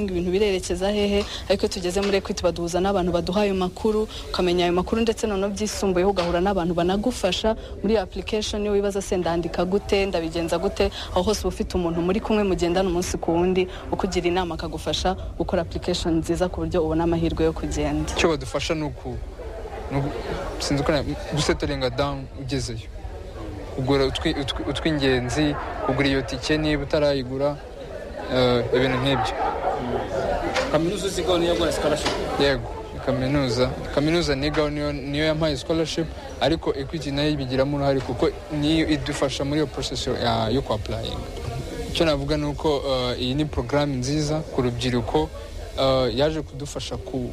ngo ibintu birerekeza hehe ariko iyo tugeze muri ekwiti baduhuza n'abantu baduha ayo makuru ukamenya ayo makuru ndetse noneho byisumbuyeho ugahura n'abantu banagufasha muri iyo application iyo wibaza se ndandika gute ndabigenza gute aho hose uba ufite umuntu muri kumwe mugendana umunsi ku wundi ukugira inama akagufasha gukora application nziza ku buryo ubona amahirwe yo kugenda icyo badufasha ni uku ni uku- sinzi uko na- gusetoringa down ugezeyo kugura utwi- utwi- utw'ingenzi kugura iyo tike niba utarayigura eh, ibintu nk'ibyo kaminuza uzigaho niyo yaguhaye sikarashipu yego kaminuza kaminuza nigaho niyo niyo yampaye scholarship ariko equity nayo ibigiramo uruhare kuko niyo idufasha muri iyo process yo- ya- yo kwapurayinga icyo navuga ni uko eh, iyi ni porogaramu nziza ku rubyiruko eh, yaje kudufasha ku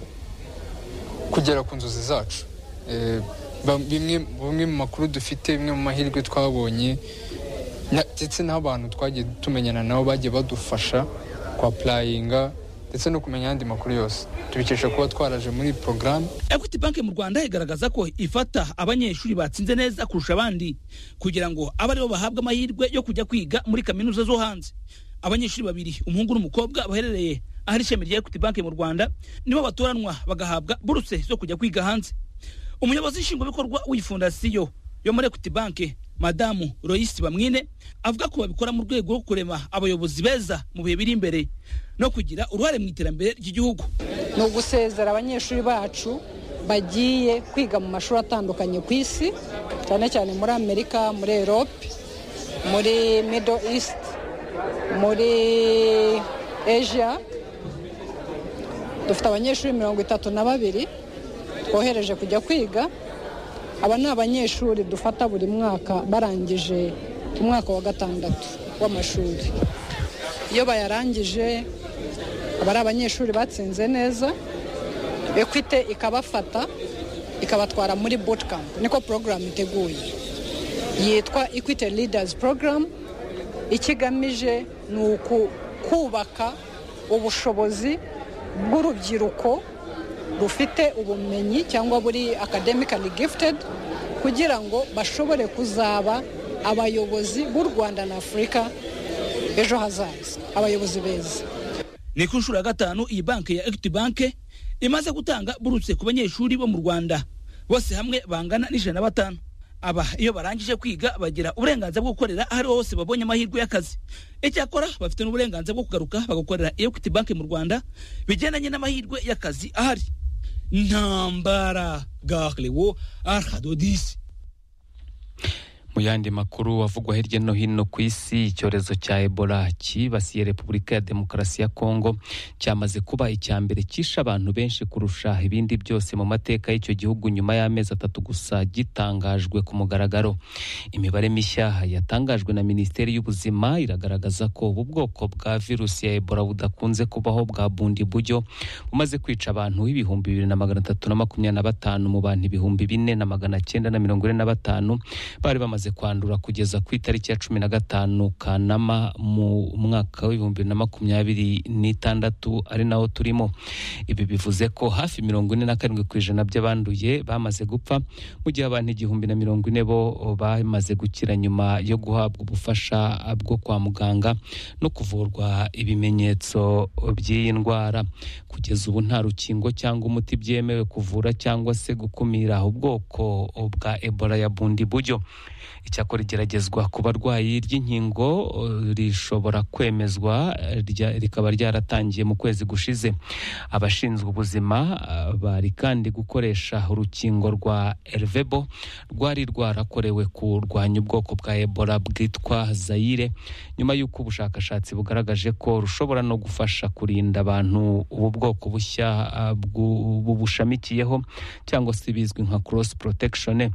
kugera ku nzozi zacu Eh, ba- bimwe bimwe mu makuru dufite bimwe mu mahirwe twabonye na- ndetse n'abantu twagiye tumenyana nabo bagiye badufasha kwa purayinga ndetse no kumenya ayandi makuru yose tubikesha kuba twaraje muri porogaramu equity bank mu rwanda igaragaza ko ifata abanyeshuri batsinze neza kurusha abandi kugira ngo abe aribo bahabwa amahirwe yo kujya kwiga muri kaminuza zo hanze abanyeshuri babiri umuhungu n'umukobwa baherereye ahari ishami rya equity bank mu rwanda nibo batoranwa bagahabwa buruse zo kujya kwiga hanze umuyobozi nshingwabikorwa w'iyi fondasiyo yo muri equity bank madamu royisi bamwine avuga ko babikora mu rwego rwo kurema abayobozi beza mu bihe biri imbere no kugira uruhare mu iterambere ry'igihugu ni ugusezera abanyeshuri bacu bagiye kwiga mu mashuri atandukanye ku isi cyane cyane muri amerika muri europe muri middle east muri asia dufite abanyeshuri mirongo itatu na babiri bohereje kujya kwiga aba ni abanyeshuri dufata buri mwaka barangije umwaka wa gatandatu w'amashuri iyo bayarangije aba ari abanyeshuri batsinze neza ekwite ikabafata ikabatwara muri bootcamp niko porogaramu iteguye yitwa ekwite leaders program icyo igamije ni uku- kubaka ubushobozi bw'urubyiruko rufite ubumenyi cyangwa buri academically gifted kugira ngo bashobore kuzaba abayobozi b'u rwanda na afurika ejo hazaza abayobozi beza ni ku nshuro ya gatanu iyi banki ya equity bank imaze gutanga buruse ku banyeshuri bo mu rwanda bose hamwe bangana n'ijana na batanu aba iyo barangije kwiga bagira uburenganzira bwo gukorera aho ariho hose babonye amahirwe y'akazi icyakora bafite n'uburenganzira bwo kugaruka bagakorera equity bank mu rwanda bigendanye n'amahirwe y'akazi ahari ntambara garewo arhadodisi Mu yandi makuru avugwa hirya no hino ku isi icyorezo cya Ebola cyibasiye Repubulika ya Demokarasi ya Kongo cyamaze kuba icya mbere cyishe abantu benshi kurusha ibindi byose mu mateka y'icyo gihugu nyuma y'amezi atatu gusa gitangajwe ku mugaragaro. Imibare mishya yatangajwe na Minisiteri y'Ubuzima iragaragaza ko ubu bwoko bwa virusi ya Ebola budakunze kubaho bwa bundi buryo bumaze kwica abantu ibihumbi bibiri na magana atatu na makumyabiri na batanu mu bantu ibihumbi bine na magana cyenda na mirongo ine na batanu bari bamaze kwandura kugeza ku itariki ya cumi na gatanu Kanama mu mwaka w'ibihumbi bibiri na makumyabiri n'itandatu ari nawo turimo ibi bivuze ko hafi mirongo ine na karindwi ku ijana by'abanduye bamaze gupfa mu gihe abantu igihumbi na mirongo ine bo bamaze gukira nyuma yo guhabwa ubufasha bwo kwa muganga no kuvurwa ibimenyetso by'iyi ndwara kugeza ubu nta rukingo cyangwa umuti byemewe kuvura cyangwa se gukumira ubwoko bwa ebola ya bundi buryo icyakora igeragezwa ku barwayi ry'inkingo eh, rishobora kwemezwa eh, rya- rikaba ryaratangiye mu kwezi gushize abashinzwe ubuzima eh, bari kandi gukoresha urukingo rwa ervebo rwari rwarakorewe kurwanya ubwoko bwa ebola bwitwa zayire nyuma y'uko ubushakashatsi bugaragaje ko rushobora no gufasha kurinda abantu ubu bwoko bushya eh, bw'u- bubushamikiyeho cyangwa se bizwi nka cross protection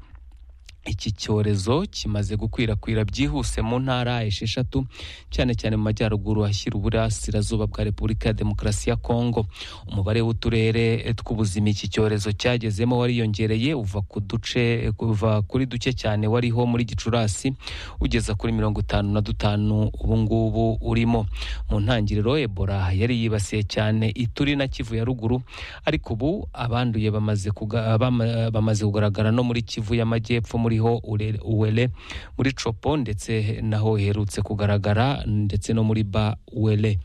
iki cyorezo kimaze gukwirakwira byihuse mu ntara esheshatu cyane cyane mu majyaruguru ashyira uburasirazuba bwa repubulika ya demokarasi ya kongo umubare w'uturere tw'ubuzima iki cyorezo cyagezemo wariyongereye uva ku duce kuva kuri duke cyane wariho muri gicurasi ugeza kuri mirongo itanu na dutanu ubungubu urimo mu ntangiriro ebola yari yibasiye cyane ituri na kivu ya ruguru ariko ubu abanduye bamaze kuga- bama- bamaze kugaragara no muri kivu y'amajyepfo muri hariho Ure- uwele muri copo ndetse naho iherutse kugaragara ndetse no muri ba uwele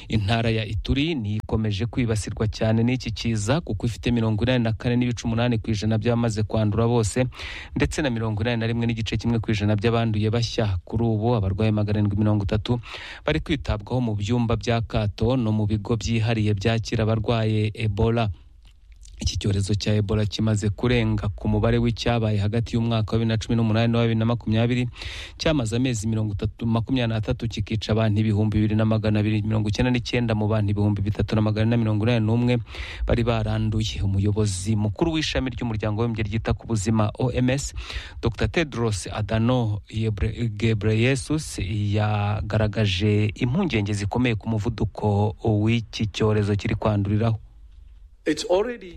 intara ya ituri ni ikomeje kwibasirwa cyane n'iki kiza kuko ifite mirongo inani na kane n'ibice umunani ku ijana by'abamaze kwandura bose ndetse na mirongo inani na rimwe n'igice kimwe ku ijana by'abanduye bashya kuri ubu abarwayi magana arindwi mirongo itatu bari kwitabwaho mu byumba bya kato no mu bigo byihariye byakira abarwaye ebola iki cyorezo cya ebola kimaze kurenga ku mubare w'icyabaye hagati y'umwaka wa bibiri na cumi n'umunani n'uwa bibiri na makumyabiri cyamaze amezi mirongo itatu makumyabiri n'atatu kikica abantu ibihumbi bibiri na magana abiri mirongo icyenda n'icyenda mu bantu ibihumbi bitatu na magana ane na mirongo inani n'umwe bari baranduye umuyobozi mukuru w'ishami ry'umuryango w'abibumbye ryita ku buzima oms dr tedros adano Yebre- gebreyesus yagaragaje impungenge zikomeye ku muvuduko w'iki cyorezo kiri kwanduriraho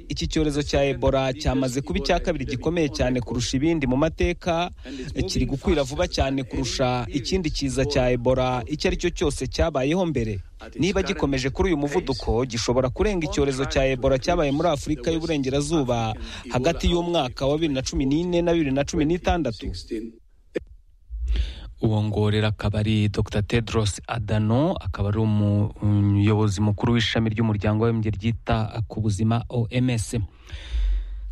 iki cyorezo cya ebola cyamaze kuba icya kabiri gikomeye cyane kurusha ibindi mu mateka kiri gukwira vuba cyane kurusha ikindi kiza cya ebola icyo ari cyo cyose cyabayeho mbere niba gikomeje kuri uyu muvuduko gishobora kurenga icyorezo cya ebola cyabaye muri afurika y'uburengerazuba hagati y'umwaka wa bibiri na cumi n'ine na bibiri na cumi n'itandatu uwongorera akaba ari dr tedros adano akaba ari umuyobozi mukuru w'ishami ry'umuryango w'abibumbye ryita ku buzima oms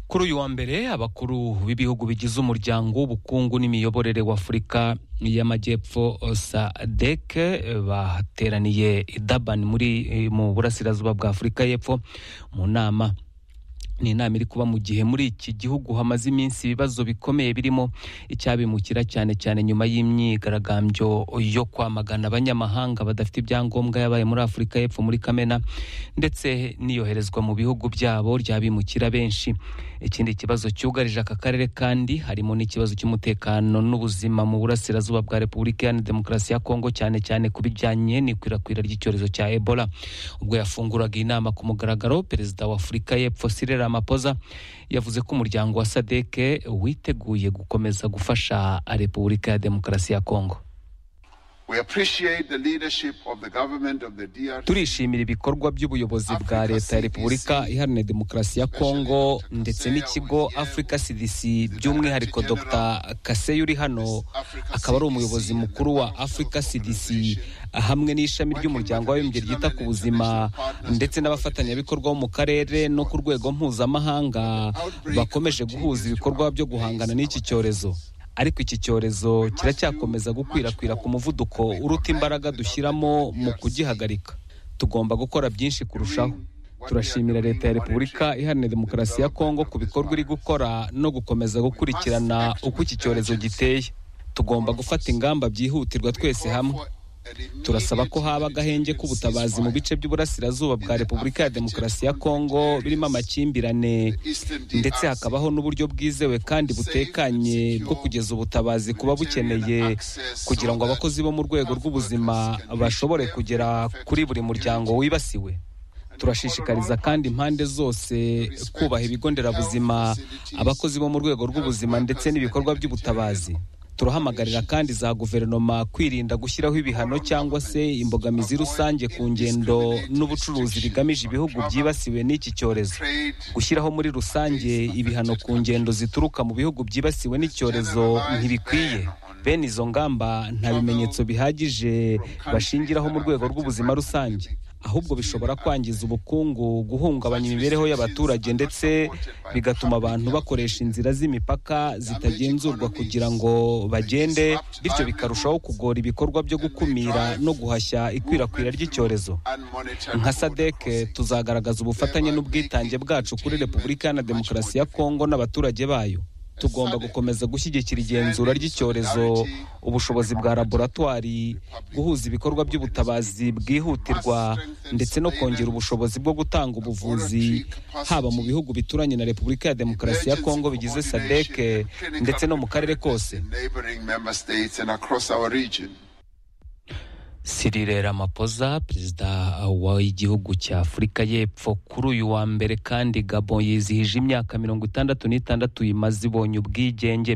kuri uyu wa mbere abakuru b'ibihugu bigize umuryango w'ubukungu n'imiyoborere w'afurika y'amajyepfo sadek bateraniye i Durban muri mu burasirazuba bwa afurika y'epfo mu nama ni inama iri kuba mu gihe muri iki gihugu hamaze iminsi ibibazo bikomeye birimo icyabimukira cyane cyane nyuma y'imyigaragambyo yo kwamagana abanyamahanga badafite ibyangombwa yabaye muri afurika y'epfo muri kamena ndetse n'iyoherezwa mu bihugu byabo ry'abimukira benshi ikindi kibazo cyugarije aka karere kandi harimo n'ikibazo cy'umutekano n'ubuzima mu burasirazuba bwa repubulika iharanira demokarasi ya kongo cyane cyane ku bijyanye n'ikwirakwira ry'icyorezo cya ebola ubwo yafunguraga inama ku mugaragaro perezida wa afurika y'epfo Cyril Ramaphosa yavuze ko umuryango wa SADC witeguye gukomeza gufasha Repubulika ya Demokarasi ya Kongo We appreciate the leadership of the government of the DRC. turishimira ibikorwa by'ubuyobozi bwa leta ya repubulika iharanira demokarasi ya kongo ndetse n'ikigo africa cdc by'umwihariko dr kaseyi uri hano akaba ari umuyobozi mukuru wa africa cdc hamwe n'ishami ry'umuryango w'abibumbye ryita ku buzima ndetse n'abafatanyabikorwa bo mu karere no ku rwego mpuzamahanga bakomeje guhuza ibikorwa byo guhangana n'iki cyorezo ariko iki cyorezo kiracyakomeza gukwirakwira ku muvuduko uruta imbaraga dushyiramo mu kugihagarika tugomba gukora byinshi kurushaho turashimira leta ya repubulika iharanira demokarasi ya kongo ku bikorwa iri gukora no gukomeza gukurikirana uko iki cyorezo giteye tugomba gufata ingamba byihutirwa twese hamwe turasaba ko haba agahenge k'ubutabazi mu bice by'uburasirazuba bwa repubulika ya demokarasi ya kongo birimo amakimbirane ndetse hakabaho n'uburyo bwizewe kandi butekanye bwo kugeza ubutabazi kuba bukeneye kugira ngo abakozi bo mu rwego rw'ubuzima bashobore kugera kuri buri muryango wibasiwe turashishikariza kandi impande zose kubaha ibigo nderabuzima abakozi bo mu rwego rw'ubuzima ndetse n'ibikorwa by'ubutabazi turahamagarira kandi za guverinoma kwirinda gushyiraho ibihano cyangwa se imbogamizi rusange ku ngendo n'ubucuruzi bigamije ibihugu byibasiwe n'iki cyorezo gushyiraho muri rusange ibihano ku ngendo zituruka mu bihugu byibasiwe n'icyorezo ntibikwiye bene izo ngamba nta bimenyetso bihagije bashingiraho mu rwego rw'ubuzima rusange ahubwo bishobora kwangiza ubukungu guhungabanya imibereho y'abaturage ndetse bigatuma abantu bakoresha inzira z'imipaka zitagenzurwa kugira ngo bagende bityo bikarushaho kugora ibikorwa byo gukumira no guhashya ikwirakwira ry'icyorezo nka sadeke tuzagaragaza ubufatanye n'ubwitange bwacu kuri repubulika na demokarasi ya kongo n'abaturage bayo tugomba gukomeza gushyigikira igenzura ry'icyorezo ubushobozi bwa laboratwari guhuza ibikorwa by'ubutabazi bwihutirwa ndetse no kongera ubushobozi bwo gutanga ubuvuzi haba mu bihugu bituranye na repubulika ya demokarasi ya kongo bigize sadec ndetse no mu karere kose Neighboring member states and across our region. Cyril Ramaphosa perezida w'igihugu cya Afurika y'Epfo kuri uyu wa mbere kandi Gabon yizihije imyaka mirongo itandatu n'itandatu imaze ibonye ubwigenge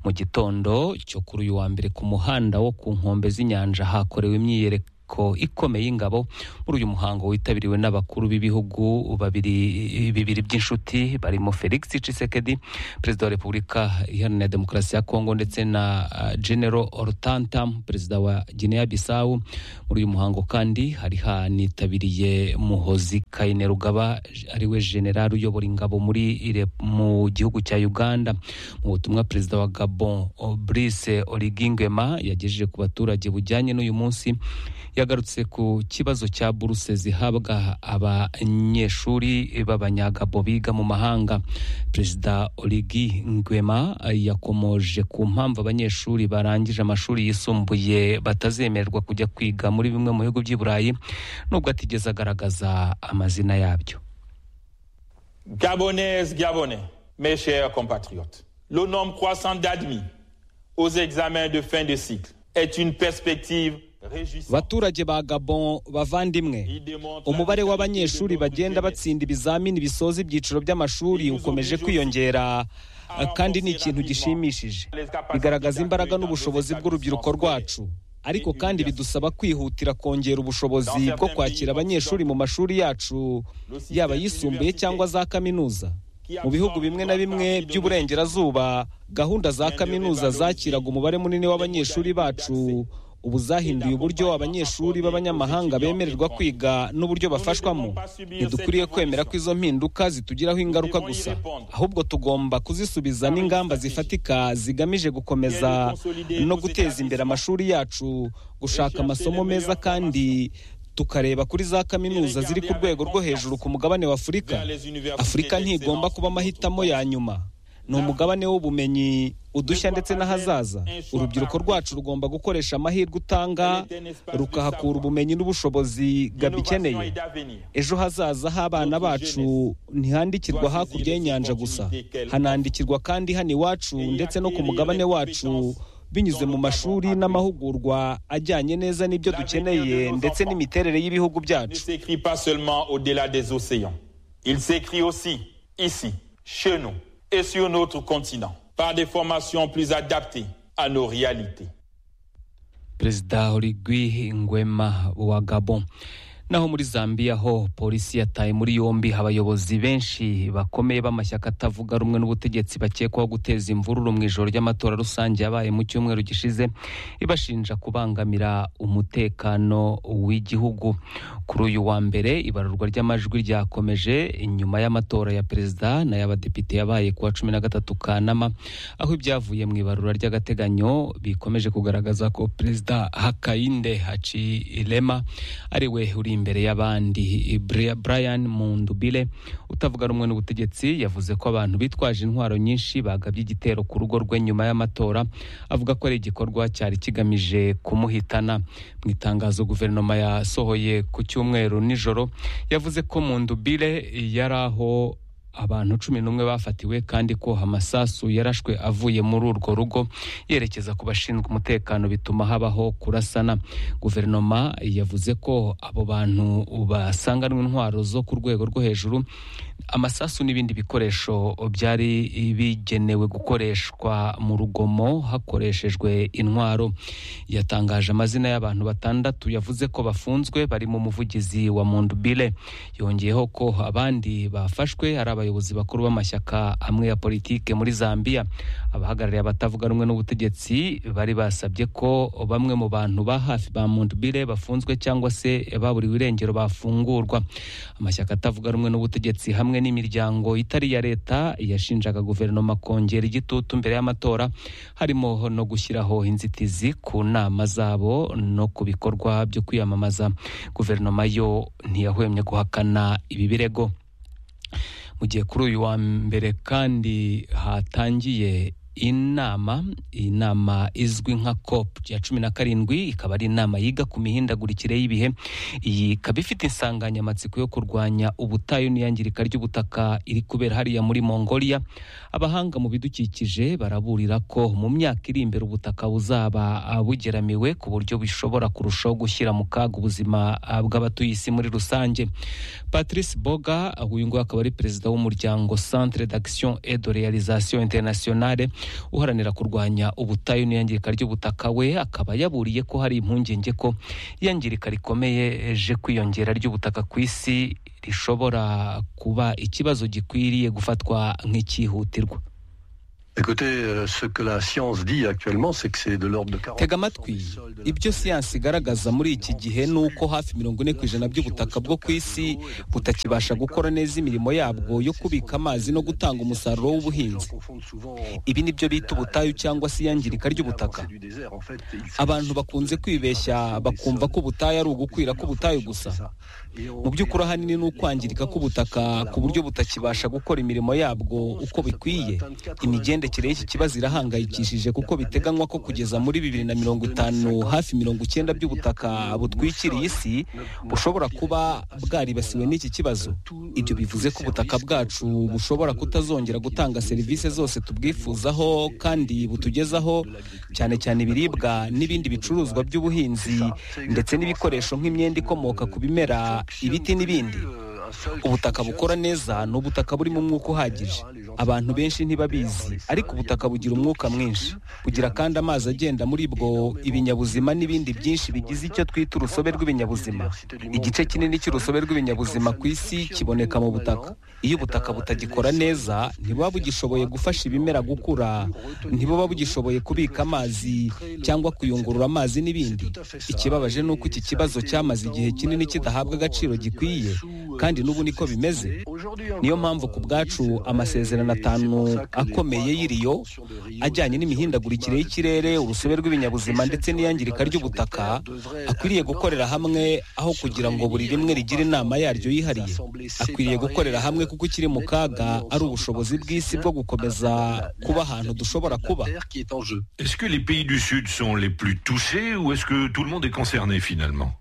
mu gitondo cyo kuri uyu wa mbere ku muhanda wo ku nkombe z'inyanja hakorewe imyiyereko inteko ikomeye y'ingabo muri uyu muhango witabiriwe n'abakuru b'ibihugu babiri bibiri by'inshuti barimo Felix Tshisekedi perezida wa Repubulika Iharanira Demokarasi ya Kongo ndetse na ah, General Hortanta perezida wa Guinea Bissau muri uyu muhango kandi hari hanitabiriye Muhozi Kayine Rugaba ariwe general uyobora ingabo muri Re- mu gihugu cya Uganda mu butumwa perezida wa Gabon oh, Brice Oligui Nguema yagejeje ku baturage bujyanye n'uyu munsi yagarutse ku kibazo cya buruse zihabwa abanyeshuri b'abanyagabo biga mu mahanga perezida Origi Nguema yakomoje ku mpamvu abanyeshuri barangije amashuri yisumbuye batazemererwa kujya kwiga muri bimwe mu bihugu by'i Burayi nubwo atigeze agaragaza amazina yabyo Gabonaises, Gabonais, mes chers compatriotes, le nombre croissant d'admis aux examens de fin de cycle est une perspective réjouissante. abaturage ba gabon bavandimwe umubare w'abanyeshuri bagenda batsinda ibizamini bisoza ibyiciro by'amashuri ukomeje kwiyongera eh, kandi ni ikintu gishimishije bigaragaza imbaraga n'ubushobozi bw'urubyiruko rwacu ariko kandi bidusaba kwihutira kongera ubushobozi bwo kwakira abanyeshuri mu mashuri yacu yaba ayisumbuye cyangwa za kaminuza mu bihugu bimwe na bimwe by'uburengerazuba gahunda za kaminuza zakiraga umubare munini w'abanyeshuri bacu ubu zahinduye uburyo abanyeshuri b'abanyamahanga bemererwa kwiga n'uburyo bafashwamo ntidukwiriye kwemera ko izo mpinduka zitugiraho ingaruka gusa ahubwo tugomba kuzisubiza n'ingamba zifatika zigamije gukomeza no guteza imbere amashuri yacu gushaka amasomo meza kandi tukareba kuri za kaminuza ziri ku rwego rwo hejuru ku mugabane wa afurika afurika ntigomba kuba amahitamo ya nyuma ni umugabane w'ubumenyi udushya ndetse n'ahazaza urubyiruko rwacu rugomba gukoresha amahirwe utanga rukahakura ubumenyi n'ubushobozi gabikeneye ejo hazaza h'abana bacu ntihandikirwa hakurya y'inyanja gusa hanandikirwa kandi hano iwacu ndetse no ku mugabane wacu binyuze mu mashuri n'amahugurwa ajyanye neza n'ibyo dukeneye ndetse n'imiterere y'ibihugu ne byacu s'écrit pas seulement au-delà des océans. Il s'écrit aussi ici, chez nous et sur notre continent, par des formations plus adaptées à nos réalités. perezida Oligui Nguema wa Gabon naho muri Zambia ho polisi yataye muri yombi abayobozi benshi bakomeye b'amashyaka atavuga rumwe n'ubutegetsi bakekwaho guteza imvururu mu ijoro ry'amatora rusange yabaye mu cyumweru gishize ibashinja kubangamira umutekano w'igihugu kuri uyu wa mbere ibarurwa ry'amajwi ryakomeje inyuma y'amatora ya perezida n'ay'abadepite yabaye ku wa cumi na gatatu Kanama aho ibyavuye mu ibarura ry'agateganyo bikomeje kugaragaza ko perezida Hakainde Hichilema ari we uri imbere y'abandi Bri- Brian Mundubile utavuga rumwe n'ubutegetsi yavuze ko abantu bitwaje intwaro nyinshi bagabye igitero ku rugo rwe nyuma y'amatora avuga ko ari igikorwa cyari kigamije kumuhitana mu itangazo guverinoma yasohoye ku cyumweru nijoro yavuze ko Mundubile yari aho abantu cumi n'umwe bafatiwe kandi ko amasasu yarashwe avuye muri urwo rugo yerekeza ku bashinzwe umutekano bituma habaho kurasana guverinoma yavuze ko abo bantu basanganwe intwaro zo ku rwego rwo hejuru amasasu n'ibindi bikoresho byari bigenewe gukoreshwa mu rugomo hakoreshejwe intwaro yatangaje amazina y'abantu batandatu yavuze ko bafunzwe barimo umuvugizi wa Mondubile yongeyeho ko abandi bafashwe ari abayobozi bakuru b'amashyaka amwe ya politike muri Zambia abahagarariye abatavuga rumwe n'ubutegetsi bari basabye ko bamwe mu bantu ba hafi ba Mondubile bafunzwe cyangwa se baburiwe irengero bafungurwa amashyaka atavuga rumwe n'ubutegetsi hamwe n'imiryango itari iya leta yashinjaga guverinoma kongera igitutu mbere y'amatora harimo no gushyiraho inzitizi ku nama zabo no ku bikorwa byo kwiyamamaza guverinoma yo ntiyahwemye guhakana ibi birego mu gihe kuri uyu wa mbere kandi hatangiye inama iyi nama izwi nka cop ya cumi na karindwi ikaba ari inama yiga ku mihindagurikire y'ibihe iyi ikaba ifite insanganyamatsiko yo kurwanya ubutayu n'iyangirika ry'ubutaka iri kubera hariya muri mongolia abahanga mu bidukikije baraburira ko mu myaka iri imbere ubutaka buzaba ah, bugeramiwe ku buryo bishobora kurushaho gushyira mu kaga ubuzima ah, bw'abatuye isi muri rusange patrice boga ah, uyu nguyu akaba ari perezida w'umuryango centre d'action et de réalisation internationale uharanira kurwanya ubutayu n'iyangirika ry'ubutaka we akaba yaburiye ko hari impungenge ko iyangirika rikomeyeje kwiyongera ry'ubutaka ku isi rishobora kuba ikibazo gikwiriye gufatwa nk'icyihutirwa Écoutez, euh, ce que la science dit actuellement, c'est que c'est de l'ordre de 40 tega amatwi ibyo siyansi igaragaza muri iki gihe ni uko hafi mirongo ine ku ijana by'ubutaka bwo ku isi butakibasha gukora neza imirimo yabwo yo kubika amazi no gutanga umusaruro w'ubuhinzi Ibi ni byo bita ubutayu cyangwa se iyangirika ry'ubutaka. Abantu bakunze kwibeshya bakumva ko ubutayu ari ugukwira k'ubutayu gusa. Mu by'ukuri ahanini ni ukwangirika k'ubutaka ku buryo butakibasha gukora imirimo yabwo uko bikwiye. Imigendekere y'iki kibazo irahangayikishije kuko biteganywa ko kugeza muri bibiri na mirongo itanu hafi mirongo icyenda by'ubutaka butwikiriye isi bushobora kuba bwaribasiwe n'iki kibazo. Ibyo bivuze ko ubutaka bwacu bushobora kutazongera gutanga serivisi zose tubwifuzaho kandi butugezaho cyane cyane ibiribwa n'ibindi bicuruzwa by'ubuhinzi ndetse n'ibikoresho nk'imyenda ikomoka ku bimera ibiti n'ibindi ubutaka bukora neza ni ubutaka burimo umwuka uhagije abantu benshi ntibabizi ariko ubutaka bugira umwuka mwinshi kugira kandi amazi agenda muri bwo ibinyabuzima n'ibindi byinshi bigize icyo twita urusobe rw'ibinyabuzima igice kinini cy'urusobe rw'ibinyabuzima ku isi kiboneka mu butaka iyo ubutaka butagikora neza ntibuba bugishoboye gufasha ibimera gukura ntibuba bugishoboye kubika amazi cyangwa kuyungurura amazi n'ibindi ikibabaje ni uko iki kibazo cyamaze igihe kinini kidahabwa agaciro gikwiye kandi n'ubu niko bimeze niyo mpamvu ku bwacu amasezerano atanu akomeye y'iriyo ajyanye n'imihindagurikire y'ikirere urusobe rw'ibinyabuzima ndetse n'iyangirika ry'ubutaka akwiriye gukorera hamwe aho kugira ngo buri rimwe rigire inama yaryo yihariye akwiriye gukorera hamwe kuko ikiri mu kaga ari ubushobozi bw'isi bwo gukomeza kuba ahantu dushobora kuba qui est en jeu. Est-ce que les pays du Sud sont les plus touchés ou est-ce que tout le monde est concerné finalement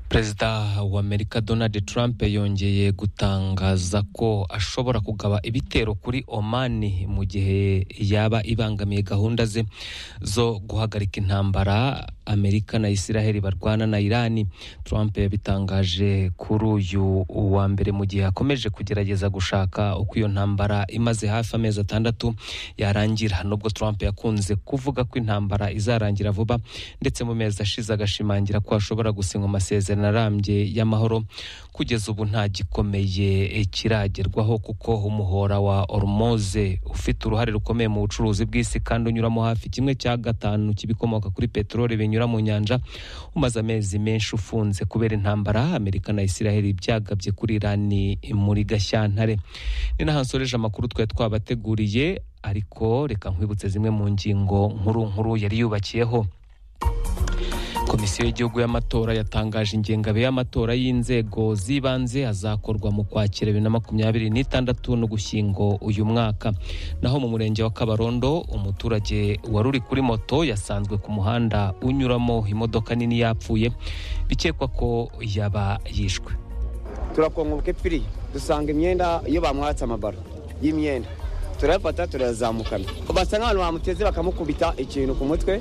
perezida w'amerika donald trump yongeye gutangaza ko ashobora kugaba ibitero kuri omani mu gihe yaba ibangamiye gahunda ze zo guhagarika intambara amerika na israel barwana na irani trump yabitangaje kuri uyu wa mbere mu gihe akomeje kugerageza gushaka uko iyo ntambara imaze hafi amezi atandatu yarangira nubwo trump yakunze kuvuga ko intambara izarangira vuba ndetse mu mezi ashize agashimangira ko ashobora gusinywa amasezerano amasezerano arambye y'amahoro kugeza ubu nta gikomeye kiragerwaho kuko umuhora wa ormoze ufite uruhare rukomeye mu bucuruzi bw'isi kandi unyuramo hafi kimwe cya gatanu cy'ibikomoka kuri peteroli binyura mu nyanja umaze amezi menshi ufunze kubera intambara amerika na isiraheli byagabye kuri irani muri gashyantare ni naho nsoreje amakuru twari twabateguriye ariko reka nkwibutse zimwe mu ngingo nkuru nkuru yari yubakiyeho komisiyo y'igihugu y'amatora yatangaje ingengabihe y'amatora y'inzego z'ibanze azakorwa mu kwakira bibiri na makumyabiri n'itandatu n'ugushyingo uyu mwaka naho mu murenge wa kabarondo umuturage wari uri kuri moto yasanzwe ku muhanda unyuramo imodoka nini yapfuye bikekwa ko yaba yishwe turakongoboka epfiri dusanga imyenda iyo bamwatse amabaro y'imyenda turayafata turayazamukana basa nk'abantu bamuteze bakamukubita ikintu ku mutwe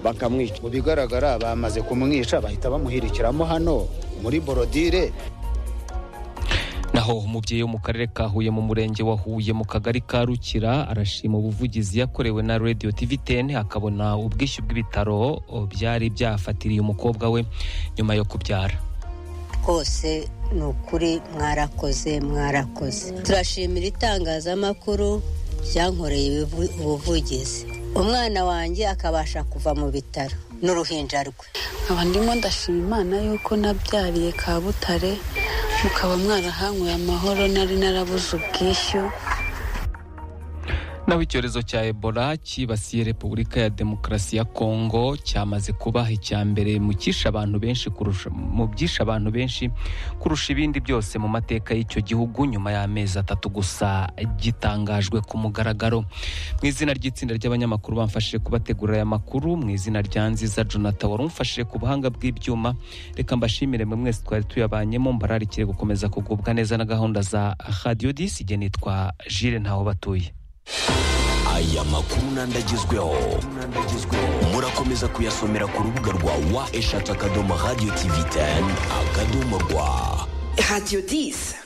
bakamwica mu bigaragara bamaze kumwica bahita bamuhirikiramo hano muri borodire naho umubyeyi wo mu karere ka huye mu murenge wa huye mu kagari ka rukira arashima ubuvugizi yakorewe na radiyo tiviteni akabona ubwishyu bw'ibitaro byari byafatiriye umukobwa we nyuma yo kubyara rwose ni ukuri mwarakoze mwarakoze turashimira itangazamakuru ryankoreye ubuvugizi umwana wanjye akabasha kuva mu bitaro n'uruhinja rwe nkaba ndimo ndashima imana yuko nabyariye kabutare mukaba mwarahanyweye amahoro nari narabuze ubwishyu naho icyorezo cya ebola cyibasiye repubulika ya demokarasi ya kongo cyamaze kuba icya mbere mu byishe abantu benshi kurusha mu byishe abantu benshi kurusha ibindi byose mu mateka y'icyo gihugu nyuma y'amezi atatu gusa gitangajwe ku mugaragaro mu izina ry'itsinda ry'abanyamakuru bamfashije kubategurira aya makuru mu izina rya nziza jonathan wari umfashije ku buhanga bw'ibyuma reka mbashimire mwe mwese twari tuyabanyemo mbararikire gukomeza kugubwa neza na gahunda za radiyo disi igihe nitwa jire ntaho batuye aya makuru nandagezweho murakomeza kuyasomera ku rubuga rwa wa eshatu akadomo radiyo tivi teni akadomo rwa radiyo disi